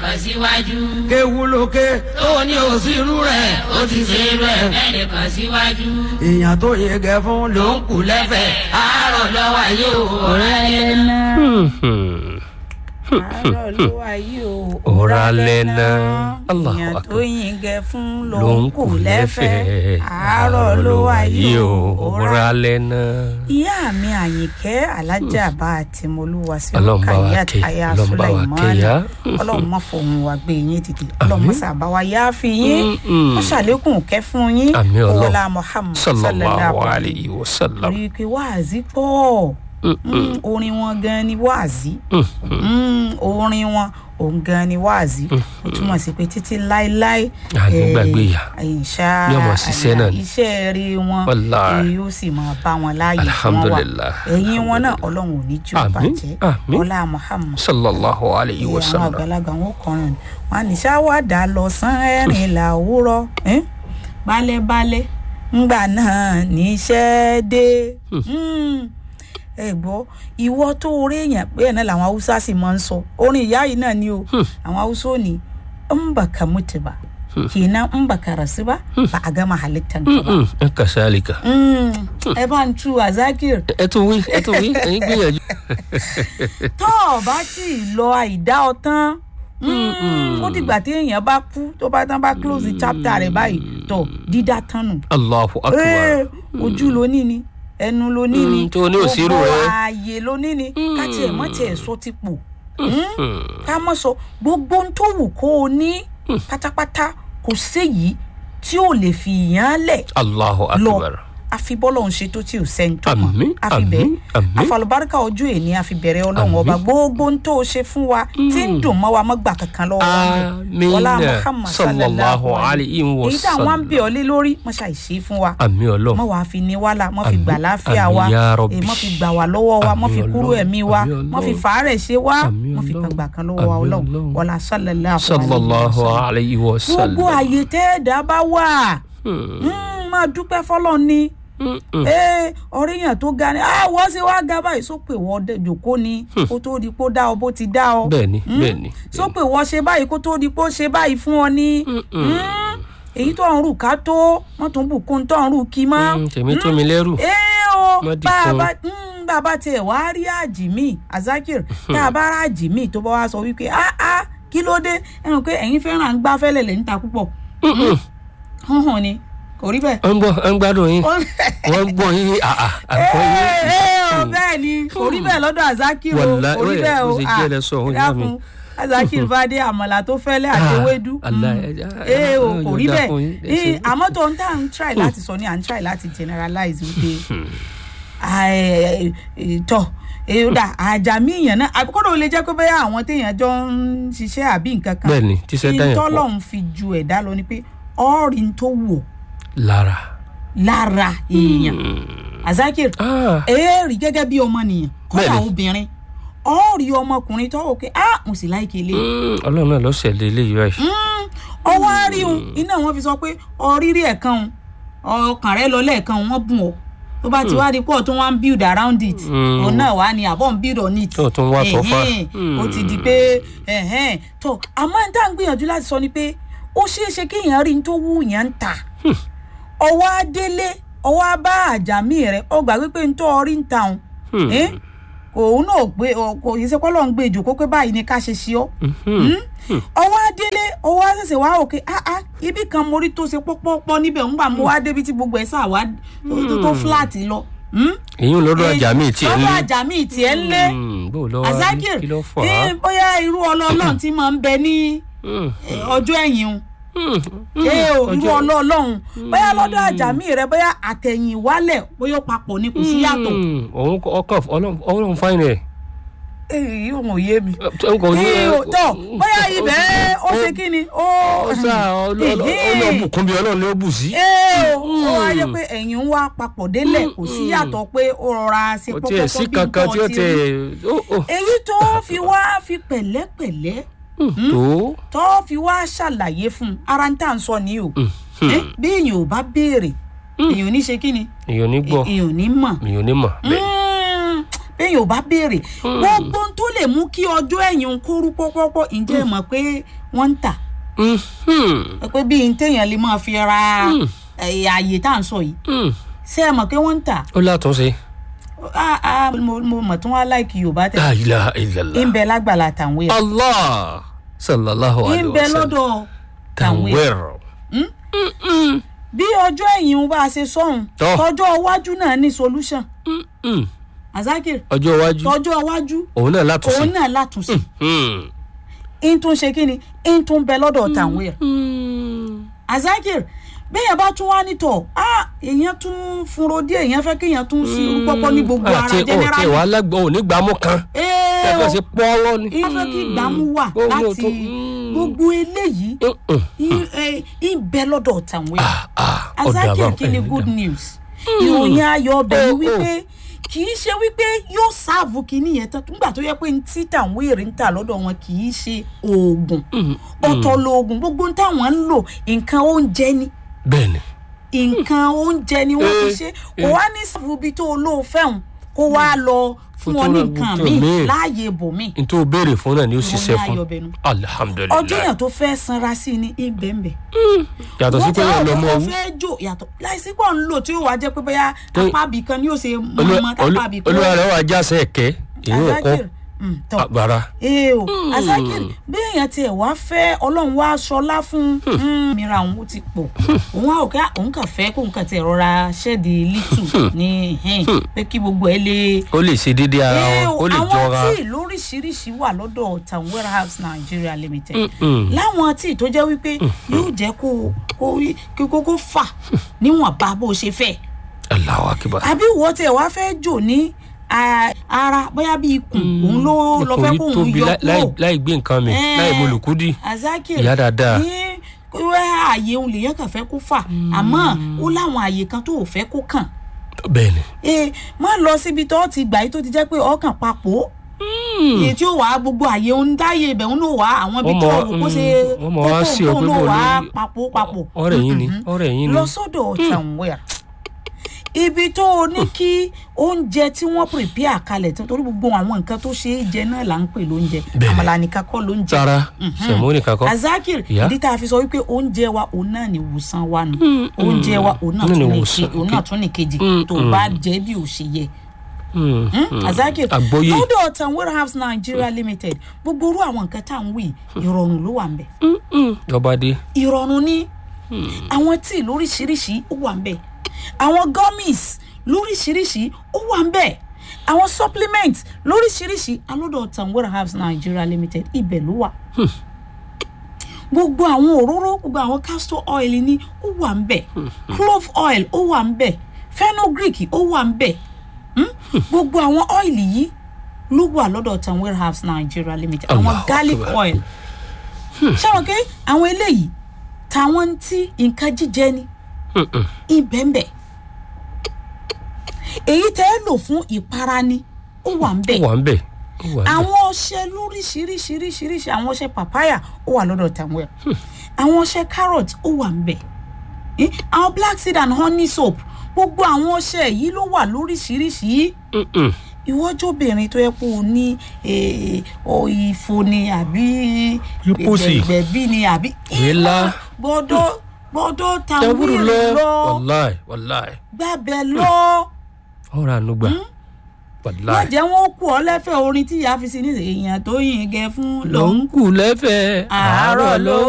ẹnìkan síwájú. kéwu lókè tó ní òsínú rẹ̀ ó ti ṣe rẹ̀. ẹnìkan síwájú. èèyàn tó yege fún ló ń kú lẹ́fẹ̀ẹ́ àárọ̀ lọ́wọ́ yóò ọ̀rẹ́ rẹ̀. ẹ̀nà. àárọ̀ ló wà yìí o. Òrà lẹ́nà. Allahu èèyàn Akbar. tó yin gẹ fún ló ló ń kù lẹ́fẹ̀ẹ́. àárọ̀ ló wà yìí o. òwúrọ̀ alẹ́ náà. ìyá mi àyìnkẹ́ alájà bá a ti molúwa sí Ọlọ́run bá wa Rukayat kẹ́, aya Ọlọ́run bá wa kẹ́ Sulaimana ya. ọlọ́run má fòun wá gbé yín dìde ọlọ́run má sábà wá yá fi yín Mm-mm. ó ṣàlékún kẹ́ fún yín Àmín Ọlọ́run. ọlá Muhammad sallallahu alayhi wa sallam. rí i pé wáàzí pọ̀ Mm, orin wọn gan ni wáàzí Mm, orin wọn òun gan ni wáàzí ó túmọ̀ sí pé títí láéláé À ní eh, gbàgbé ìyá. insha Bí ọmọ ṣiṣẹ́ náà ni. iṣẹ́ rí wọn Wallahi. ni yóò sì máa bá wọn láàyè tí wọ́n wà Alhamdulillah. ẹ̀yìn wọn náà ọlọ́run ò ní jù Àmín, bàjẹ́ àmín. ọlá Muhammad sallallahu alayhi wa àwọn sallam. àgbàlagbà wọn kọrin wọn á ní ṣáwádà lọ sán ẹ̀rìn làwúrọ̀ ẹ́n? balẹ̀balẹ̀ ńgbà náà níṣẹ́ dé Mm. ẹ gbọ́ ìwọ tó orí èèyàn pé ẹ̀ náà làwọn haúsá sì máa ń sọ orin ìyá yìí náà ni o àwọn haúsá ò ní ń bà ká mutu ba kenan ń bà ká rasu ba ba a gama halittar ka ba Mm, ẹ kàṣálìkà. Mm. ẹ bá ń tu azakir ẹ tún wí ẹ tún wí ẹ̀yin gbìyànjú. tó o bá tí ì lọ àìdá ọtán ó dìgbà tí èèyàn bá kú tó bá tán bá close chapter rẹ̀ báyìí tó dídá tán nù. allahu Ee, akbar. ojú ló ní ni ẹnu ló ní ni Mm, tó ní òsírù rẹ̀. ààyè ló ní ni ká tiẹ̀ mọ́ tiẹ̀ sọ ti pò ká mọ́ sọ gbogbo ohun tó wù kó o ní pátápátá kò séyìí tí ò lè fi yàn án lẹ̀ allahu lọ akbar. àfi bọ́lọ̀ ń ṣe tó tí ò sẹ́ni tó mọ̀ Àmín, àfi bẹ́ẹ̀ àmín, àmín. àfàlùbáríkà ojú èní àfi bẹ̀rẹ̀ ọlọ́run ọba gbogbo ń tó o ṣe fún wa tí ń dùn mọ́ wa mọ́ gbà kankan lọ́wọ́ wa ń bẹ̀. Àmín. Wọlá Muhammad Sallallahu alayhi wa èyí táwọn ń sallam. bẹ̀ ọ́ lé lórí mọ́ ṣàì ṣe fún wa àmì ọlọ́run. mọ́ wàá fi ní wàhálà mọ́ fi Àmín, gbà láàfíà àmín wa ya Rabbi. èyí mọ́ fi gbà wá lọ́wọ́ wa mọ́ fi Àmín kúrò Ọlọ́run, ẹ̀mí wa àmín mọ́ fi Ọlọ́run. fàárẹ̀ ṣe wá Àmín mọ́ fi Ọlọ́run, gbà kan lọ́wọ́ wa àmín ọlọ́run Ọlọ́run. wọlá sallallahu sallallahu alayhi wa sallam. alayhi wa gbogbo sallam. àyè tẹ́ẹ̀dá bá wà Mm, máa dúpẹ́ fọlọ́ ni ee ọ̀rẹ́ yẹn tó ga ni ah wọ́n ṣe wá ga báyìí sọ pé wọ́n dẹ jòkó ni kó tó di pé ó dá ọ bó ti dá ọ bẹ́ẹ̀ni Mm. bẹ́ẹ̀ni. sọ pé wọ́n ṣe báyìí kó tó di pé ó ṣe báyìí fún ọ ní Mm. èyí tó ń rù ká tó wọ́n tún bùkún tó ń rù kí mọ́ Mm, tèmi tó mi lẹ́rù. ee o Má dì bá a kan. bá mm, bá a bá tiẹ̀ wá rí àjìmí azakir tá a bá rà àjìmí tó bá wá sọ wípé ah ah kí ló dé ẹ mọ̀ pé ẹ̀yin fẹ́ràn gbáfẹ́lẹ̀ lẹ́yìn ta púpọ̀ hàn hàn ni kò rí bẹ́ẹ̀ wọ́n ń gbọ́ wọ́n ń gbádùn yín ó- wọ́n ń gbọ́ yín àà àgbọ̀ yín. Ee, ee, o bẹ́ẹ̀ ni kò rí bẹ́ẹ̀ lọ́dọ̀ azakir o Wàlá- kò rí wẹ́ẹ̀, bẹ́ẹ̀ o bó ṣe jẹ́ lẹ sọ, òun ìyá mi. dákun azakir bá dé àmàlà tó fẹ́lẹ́ àti Ah, ewédú Allah, Mm. ẹ jẹ́- ee o Ọlọ́run kò yóò rí dá bẹ́ẹ̀ fún yín, ẹ Ee, ṣé. àmọ́ tó ń tà ń try láti sọ ni à ń try láti generalize wípé tọ èyídà àjàmí èèyàn náà àbíkọ́dọ̀ ó lè jẹ́ pé bẹ́ẹ̀ àwọn téèyàn jọ ń ṣiṣẹ́ àbí nǹkan kan bẹ́ẹ̀ni tíṣẹ́ dáyàn pọ̀ tọ́lọ́run fi ju ẹ̀dá lọ ni pé ọ́ọ̀rì tó wò lára. lára èèyàn azakir Ah, èèrì gẹ́gẹ́ bí ọmọnìyàn kọ́lá Bẹ́ẹ̀ni. obìnrin ọ́ọ̀rì ọmọkùnrin tó wò pé ah mo sì láìkè lé mm, ọlọ́run náà ló ṣẹlẹ̀ eléyìí báyìí. ọwọ́ àríhun iná wọn fi sọ pé ọrírí ẹ̀kan ọkàn rẹ lọ lẹ́ẹ̀kan wọ́n bùn ọ́ tó bá ti wá di pọ̀ tó wá ń build around it Mm. òun náà wá ní àbọ̀ ń build on it Tó tún wá tọ́ fà. Ẹ̀hẹ́n, ó ti di pé ẹ̀hẹ́n, tó àmọ́ ní tá à ń gbìyànjú láti sọ ni pé ó ṣeé ṣe kéèyàn rí ní tó wú yẹn ń tà ọwọ́ adélé ọwọ́ abá àjàmí rẹ ọgbà wípé ń tó ọrí ń ta òun Hmm. Eh? kò òun náà gbé ọ- kò yìí ṣe kọ́ lọ́n gbé ìjòkó pé báyìí ni ká ṣe ṣe ọ́ ọwọ́ adélé ọwọ́ àṣẹṣẹ wá òkè áá ibì kan mo rí tó ṣe pọ́pọ́pọ́ níbẹ̀ ń gbà mo wá débi tí gbogbo ẹ̀ sà wá tó- tó- tó flat lọ. Hmm? èyí ń lọ́dọ̀ ajá mi tiẹ̀ ń lọ́dọ̀ lé. àjà mi tiẹ̀ ń lé Mm, bó lọ wá rí azakir kí ló fà á. eh, bóyá irú ọlọ́ọ̀lọ́ọ̀ tí máa ń bẹ ní Mm, eh, ọjọ́ ẹ̀yìn o mm, mm, ee o irú ọjọ́- ọlọ́ọ̀lọ́hún bóyá lọ́dọ̀ àjàmí rẹ bóyá àtẹ̀yìn wálẹ̀ bóyá ó papọ̀ ni kò sí yàtọ̀ Mm, òun kọ- ọkàn ọlọ́run ọlọ́run fáìn ẹ̀. èyí ò mọ̀ yé mi. Ẹ, kò ní- ee o tọ bóyá ibẹ̀ ó ṣe kí ni ó. ó sá ọlọ́bùkún bí ọlọ́run ló bù sí. ee o ó wá yẹ pé ẹ̀yìn ń wá papọ̀ délẹ̀ kò sí yàtọ̀ pé ó rọra ṣe kò tiẹ̀ sí pọ́pọ́pọ́ bí kankan tí ó nǹkan ti tẹ̀ rí. ó ó èyí tó fi wá fi pẹ̀lẹ́pẹ̀lẹ́ tó. tó fi wá ṣàlàyé fún un ara ń tà ń sọ ní o Eh, bí èèyàn ò bá béèrè èèyàn ò ní ṣe kí ni èèyàn ò ní gbọ́ èèyàn ò ní mọ̀ èèyàn ò ní mọ̀ bẹ́ẹ̀. Mm, bẹ́ẹ̀ yóò bá béèrè gbogbo ohun tó lè mú kí ọjọ́ ẹ̀yìn kóru pọ́pọ́pọ́ ǹjẹ́ ẹ mọ̀ pé wọ́n ń tà Mhm. pé bí n téèyàn lè máa fi ra eh, ààyè tá à ń sọ yìí Mhm. ṣé ẹ mọ̀ pé wọ́n ń tà ó látúnṣe. Ah, ah, mo mo mọ̀ tí wọ́n á láìkì yorùbá tẹ̀ la ilaha ń illallah. bẹ lágbàlá tàwọn èèyàn allah sallallahu ń alayhi bẹ wa sallam. lọ́dọ̀ tàwọn èèyàn tanwir. bí ọjọ́ ẹ̀yìn bá a ṣe sọ̀hún Tọ́. tọjọ́ iwájú náà ní solution Mhm. azakir ọjọ́ iwájú tọjọ́ iwájú òun náà látúnṣe. òun náà látúnṣe Mhm. ń tún ṣe kí ni ń tún bẹ lọ́dọ̀ tàwọn èèyàn Mhm. azakir bẹ́ẹ̀ bá tún wá nítọ̀ ah èèyàn tún fúnro díẹ̀ èèyàn fẹ́ kéèyàn tún sí irú pọ́pọ́ ní gbogbo ara àti ọ̀ tí generally wàá lágbọ́ òní gbàmú kan. ee ẹgbẹ́ o ṣe pọ́ọ́rọ́ ni. ìyẹn fẹ́ kí ìgbàmú wà Ó ní láti òtún- Mm. gbogbo eléyìí Mhm. ń- eh, ń bẹ lọ́dọ̀ tàwọn èèyàn Ah, ah, ọ̀dà azakir bá- kí ni eh, good ọ̀dà. news ìròyìn ayọ̀ ọbẹ̀ ni Oh, wípé kì í ṣe wípé yóò sáàbù kínní yẹn tán nígbà tó yẹ pé ní tí tàwọn èrè ń tà lọ́dọ̀ wọn kì í ṣe oògùn Mhm. ọ̀tọ̀ lóògùn gbogbo ń táwọn ń lò nǹkan oúnjẹ ni bẹ́ẹ̀ni. nǹkan oúnjẹ ni wọ́n fi Eh, ṣe kò wá ní sáàbù ibi tó olóò fẹ́hùn kó wá lọ fún ọ ní tó- nǹkan tó míì míì. láàyè ibòmíì n tó béèrè fún náà ni ó ṣiṣẹ́ ìròyìn fún. ayọ̀ bẹnu alihamudulilayi. ọdún yẹn tó fẹ́ sanra sí ni ibẹ̀ǹbẹ̀ yàtọ̀ sí pé yẹn lọ mọ wọ́n owó. fẹ́ jò yàtọ̀ láìsí pọ̀ ń lò tí ó wàá jẹ́ pé bóyá Tó- apá ibì kan ni yóò ṣe mọ̀ọ́mọ́ tápá ibì kan olúwa rẹ̀ wà jáse ẹ̀kẹ́ èyí ò kọ́ Azakir, mm, tọ́ agbára. ee o Azakir bí èèyàn tiẹ̀ wá fẹ́ ọlọ́run wá aṣọlá fún un mìíràn òun ó ti pọ̀ òun á ò ká òun kàn fẹ́ kóun kàn tiẹ̀ rọra ṣẹ́ẹ̀dì lítù ní hẹ́n pé kí gbogbo ẹ̀ lè ó lè ṣe déédéé ara Ee wọn o, ó lè àwọn jọra. tíì lóríṣiríṣi wà lọ́dọ̀ town warehouse nigeria limited Mm-mm. láwọn tíì tó jẹ́ wípé yóò jẹ́ kó kó kí kókó fà níwọ̀n bá bó ṣe fẹ́ Allahu akbar. àbí ìwọ tiẹ̀ wá fẹ́ jò ní a- ara bóyá bí ikùn òun ló lọ fẹ́ Ikùn kó yìí òun tóbi yọ láì- láì- kúrò láì gbé nǹkan mi Eh, láì molùkúdì. Azakir Ìyá dáadáa. ní wẹ́ ààyè òun lèyàn kàn fẹ́ kó fà àmọ́ ó láwọn ààyè kan tó ò fẹ́ kó kàn bẹ́ẹ̀ni. ee má lọ síbi tó ti gbà yìí tó ti jẹ́ pé ọkàn papọ̀ èyí tí ó wà á gbogbo àyè ń dáyé ibẹ̀ ń lò wá àwọn ibi Wọ́n tó mọ̀- wò kó ṣe mm, wọ́n mọ̀ wá sí ọ pé lò bò wá ní- papọ̀ papọ̀ ọ̀rẹ́ yín ni ọ̀rẹ́ yín ni. lọ sọ́dọ̀ tàǹwẹ̀r ibi tó o ní kí oúnjẹ tí wọ́n prepare kalẹ̀ tó torí gbogbo àwọn nǹkan tó ṣe é jẹ náà là ń pè lóúnjẹ Bẹ́ẹ̀ni. àmàlà nìkan kọ́ lóúnjẹ tara sẹ̀mó nìkan kọ́. azakir Ìyá. ìdí tá a fi sọ wípé oúnjẹ wa òun náà ni ìwòsàn wa nù oúnjẹ wa òun náà Òun ni tún ní ìwòsàn, ke- òun náà tún ní kejì Mm, tó bá jẹ́ bí ò ṣe yẹ Mm, mm. azakir Àgbọ́yé. lọ́dọ̀ tan warehouse nigeria limited gbogbo orú àwọn nǹkan tá à ń wí ìrọ̀rùn ló wà ń bẹ̀ Mm, mm. ọba dé. ìrọ̀rùn ní àwọn tíì lóríṣiríṣi ó wà ń bẹ̀ àwọn gummies lóríṣiríṣi ó wà ń bẹ̀ àwọn supplements lóríṣiríṣi alọ́dọ̀ tan warehouse nigeria limited ibẹ̀ ló wà gbogbo àwọn òróró gbogbo àwọn castor oil ní ó wà ń bẹ̀ clove oil ó wà ń bẹ̀ fenugreek ó wà ń bẹ̀ Hmm? gbogbo àwọn ọ́ìlì yìí ló wà lọ́dọ̀ tan warehouse nigeria limited àwọn Allahu garlic Akbar. oil ṣáwọn pé àwọn eléyìí táwọn ń tí nǹkan jíjẹ ni Mm, mm. ibẹ̀ǹbẹ̀ èyí tẹ́ ẹ lò fún ìpara ni ó wà ń ó bẹ̀ wà ń bẹ̀ ó wà ń bẹ̀. àwọn ọṣẹ lóríṣiríṣiríṣiríṣi àwọn ọṣẹ papaya ó wà lọ́dọ̀ tanwell àwọn ọṣẹ carrot ó wà ń bẹ̀ Eh, àwọn black seed and honey soap gbogbo àwọn ọṣẹ yìí ló wà lóríṣiríṣi Mm, mm. ìwọ́jọ́bìnrin tó yẹ kó o ní eh, o ìfò ni àbí Lúpùsì. gbẹ̀gbẹ̀bí ni àbí Èélá. gbọ́dọ̀ gbọ́dọ̀ tẹwúrú tanwell lọ lọ wàláì wàláì gbàbẹ̀ lọ ọ̀rọ̀ ànúgbà má wàláì. jẹ́ wọn kú ọ lẹ́fẹ̀ẹ́ orin tí ìyá fi sí ní èèyàn tó yìn gẹ fún ló lòún ń kù lẹ́fẹ̀ẹ́ àárọ̀ ló